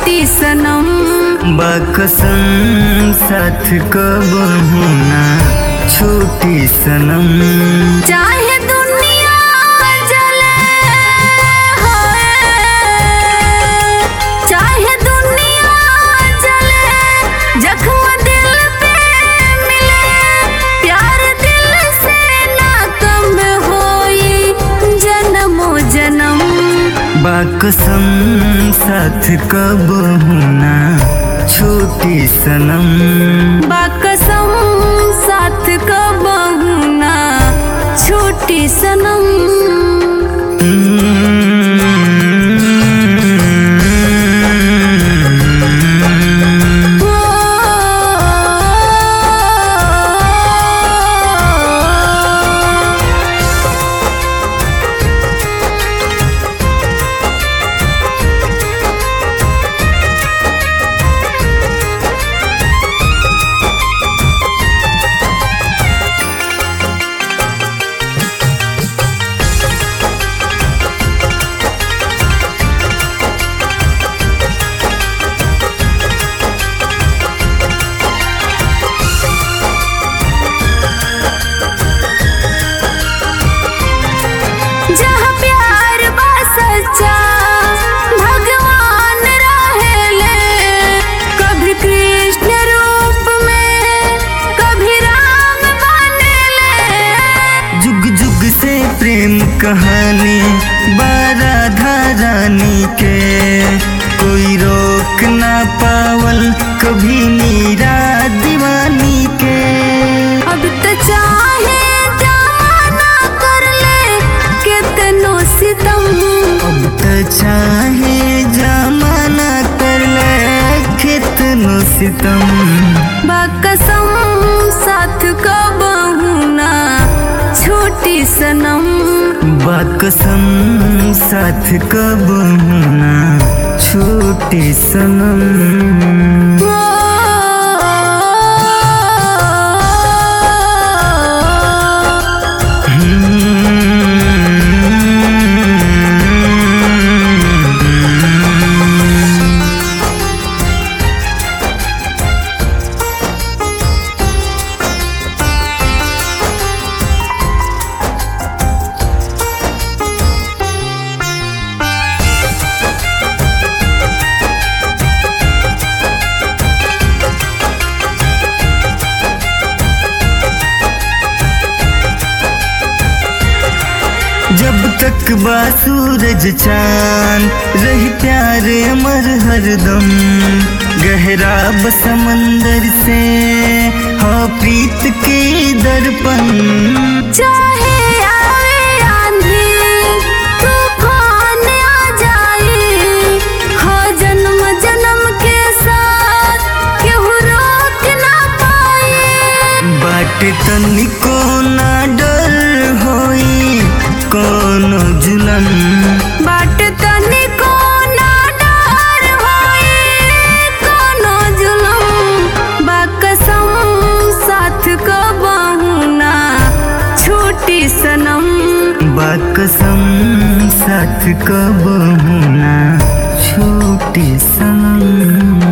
छोटी सनम बकसम साथ कब होना छोटी सनम चाहे दुनिया जले होए चाहे दुनिया जले जख्म दिल पे मिले प्यार दिल से ना कम होई जन्मो जन्म बकसम साथ कब होना छोटी सनम बाकसम साथ कब ना छोटी सनम जहाँ प्यार बा सच्चा भगवान रहेले कभी कृष्ण रूप में कभी राम बनेले जुग जुग से प्रेम कहानी बाराधा रानी के कोई रोक ना पावल कभी मीरा दीवानी के अब तो चाहे जमाना कर ले कितनो सितम अब तो चाहे जमाना कर ले कितनो सितम बाकसम साथ कब ना छोटी सनम बाकसम साथ कब होना छोटी सनम जब तक बा सूरज चांद रही प्यार अमर हरदम गहरा ब समंदर से हो प्रीत के दर्पण चाहे आवे आंधी तूफान आ जाए हो जन्म जन्म के साथ केहू रोक ना पाए बाट तनिको ना डर होई कोनो जुलन बाट तनिको ना डर होई कोनो जुलम बाकसम साथ कबहू ना छोटी सनम बाकसम साथ कब होना छोटी सनम